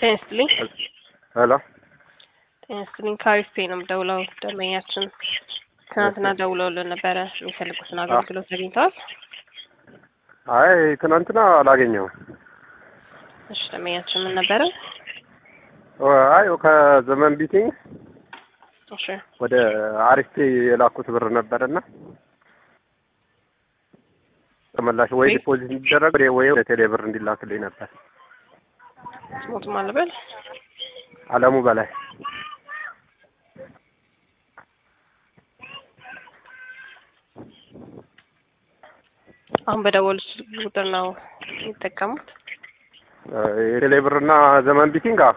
ጤና ይስጥልኝ። ሄሎ ጤና ይስጥልኝ። ከአሪፍ ፔ ነው የምደውለው። ደንበኛችን ትናንትና ደውለውልን ነበረ። የሚፈልጉትን አገልግሎት አግኝተዋል? አይ ትናንትና አላገኘሁም። እሺ ደንበኛችን ምን ነበረ? አይ ከዘመን ቢቲንግ እሺ ወደ አሪፍ ፔ የላኩት ብር ነበረና ተመላሽ ወይ ወይ- ዲፖዚት እንዲደረግ ወይ- ወይ ወደ ቴሌ ብር እንዲላክልኝ ነበር። ስሞትም አለበል አለሙ በላይ አሁን በደወሉት ቁጥር ነው የሚጠቀሙት። የቴሌ ብርና ዘመን ቢቲንግ አዎ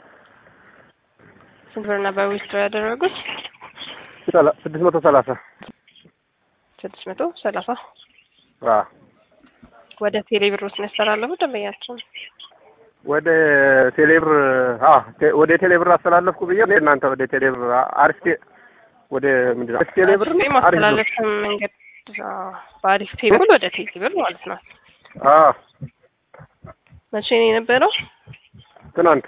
ስንት ብር ነበር ዊዝድሮ ያደረጉት? ሰላ- ስድስት መቶ ሰላሳ ስድስት መቶ ሰላሳ አዎ ወደ ቴሌ ብር ውስጥ ነው ያስተላለፉት ደንበኛችን። ወደ ቴሌብር አዎ ቴ- ወደ ቴሌብር አስተላለፍኩ ብዬ እኔ እናንተ ወደ ቴሌብር አሪፍ ቴ- ወደ ምንድን ነው አሪፍ ቴሌብር አሪፍ ፔ ነው? አሪፍ ብር። ማስተላለፍ መንገድ አዎ፣ በአሪፍ ፔብል ወደ ቴሌ ብር ማለት ነው። አዎ መቼ ነው የነበረው? ትናንት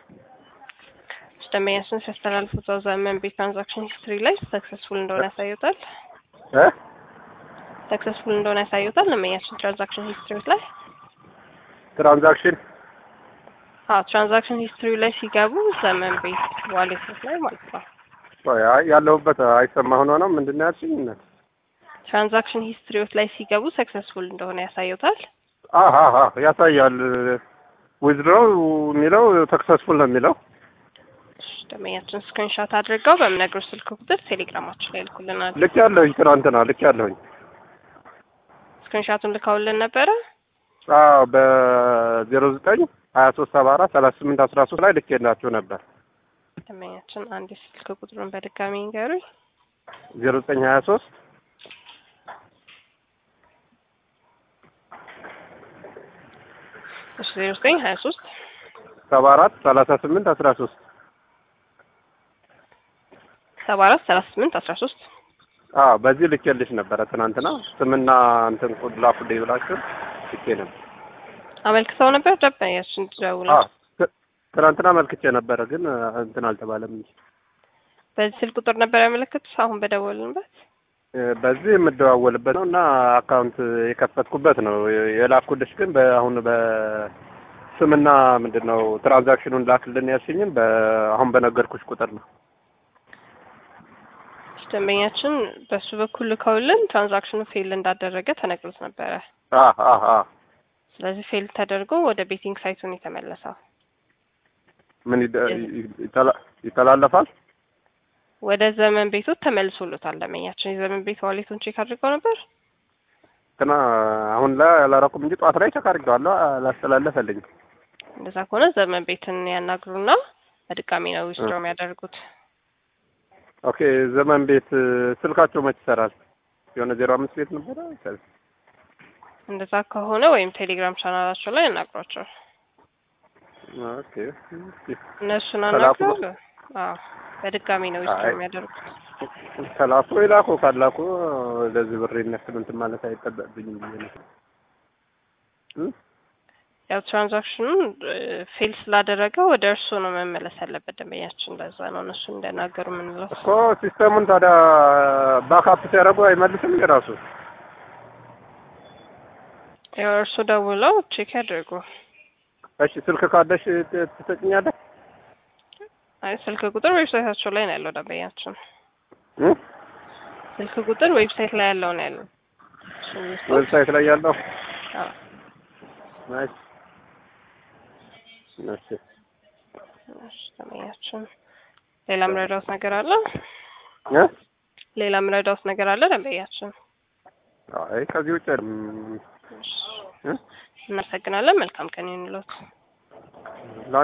ደንበኛችን ሲያስተላልፉ እዛው ዘመን ቤት ትራንዛክሽን ሂስትሪ ላይ ሰክሰስፉል እንደሆነ ያሳዩታል። እ ሰክሰስፉል እንደሆነ ያሳዩታል። ደንበኛችን ትራንዛክሽን ሂስትሪ ላይ ትራንዛክሽን አዎ፣ ትራንዛክሽን ሂስትሪ ላይ ሲገቡ ዘመን ቤት ዋሌት ላይ ማለት ነው። ቆይ፣ አይ ያለሁበት አይሰማ ሆኖ ነው ምንድን ነው ያልሽኝ? እናት ትራንዛክሽን ሂስትሪዎች ላይ ሲገቡ ሰክሰስፉል እንደሆነ ያሳዩታል። አሀ አሀ ያሳያል። ዊዝድሮው የሚለው ሰክሰስፉል ነው የሚለው። እሺ፣ ደንበኛችን ስክሪንሾት አድርገው በምነግሩ ስልክ ቁጥር ቴሌግራማችን ላይ ልኩልናል። ልክ ያለሁኝ ትናንትና ልክ ያለሁኝ። ስክሪንሾቱን ልከውልን ነበረ። አዎ በዜሮ ዘጠኝ ሀያ ሶስት ሰባ አራት ሰላሳ ስምንት አስራ ሶስት ላይ ልክ የላችሁ ነበር። ደንበኛችን አንድ ስልክ ቁጥሩን በድጋሚ ንገሩኝ። ዜሮ ዘጠኝ ሀያ ሶስት እሺ ዜሮ ዘጠኝ ሀያ ሶስት ሰባ አራት ሰላሳ ስምንት አስራ ሶስት ሰባ አራት ሰላሳ ስምንት አስራ ሶስት አዎ በዚህ ልኬልሽ ነበረ ትናንትና ስምና እንትን ቁድ ላኩልኝ ብላችሁ ልኬ ነበር። አመልክተው ነበር ደንበኛችን ደውለው አዎ ት- ትናንትና መልክቼ ነበረ ግን እንትን አልተባለም እንጂ በዚህ ስልክ ቁጥር ነበር ያመለከቱት። አሁን በደወልንበት እ፣ በዚህ የምደዋወልበት ነው እና አካውንት የከፈትኩበት ነው የላኩልሽ ግን በአሁን በስምና ምንድን ነው ትራንዛክሽኑን ላክልን ያልሽኝም በአሁን በነገርኩሽ ቁጥር ነው። ደንበኛችን በሱ በኩል ልከውልን ትራንዛክሽኑ ፌል እንዳደረገ ተነግሮት ነበረ። አ አ አ ስለዚህ ፌል ተደርጎ ወደ ቤቲንግ ሳይቱን የተመለሰው ምን ይደ- ይተላ- ይተላለፋል? ወደ ዘመን ቤቶች ተመልሶሎታል። ደንበኛችን የዘመን ቤት ዋሌቱን ቼክ አድርገው ነበር። ትና አሁን ላይ አላረኩም እንጂ ጠዋት ላይ ቸክ አድርጌዋለሁ አላስተላለፈልኝም። እንደዛ ከሆነ ዘመን ቤትን ያናግሩና በድጋሚ ነው ዊዝድሮ የሚያደርጉት። ኦኬ ዘመን ቤት ስልካቸው መች ይሰራል? የሆነ ዜሮ አምስት ቤት ነበረ እንደዛ ከሆነ ወይም ቴሌግራም ቻናላቸው ላይ ያናግሯቸው። ኦኬ እነሱን ከላኩ አናግረው። አዎ በድጋሚ ነው ዊዝድሮ አይ። የሚያደርጉት። ከላኩ ይላኩ ካላኩ ለዚህ ብር ይነክል እንትን ማለት አይጠበቅብኝም ብዬ ነው። እ? ያው ትራንዛክሽኑን ፌል ስላደረገ ወደ እርስዎ ነው መመለስ ያለበት ደንበኛችን። ለዛ ነው እነሱ እንደናገሩ የምንለው። እኮ ሲስተሙን ታዲያ ባካፕ ሲያደርጉ አይመልስም የራሱ ያው እርስዎ ደውለው ቼክ ያደርጉ። እሺ ስልክ ካለሽ ት- ትሰጭኛለሽ? አይ ስልክ ቁጥር ዌብሳይታቸው ላይ ነው ያለው ደንበኛችን። እ? ስልክ ቁጥር ዌብሳይት ላይ ያለው ነው ያለው። እሱን ይስጡ። ዌብሳይት ላይ ያለው አዎ። ናይስ። እሺ እሺ፣ ደንበኛችን ሌላ ምረዳውት ነገር አለ? እ? ሌላ ምረዳውት ነገር አለ ደንበኛችን? አይ ከዚህ ውጭ ም- እሺ፣ እ? እናመሰግናለን። መልካም ቀን ይሁንልዎት።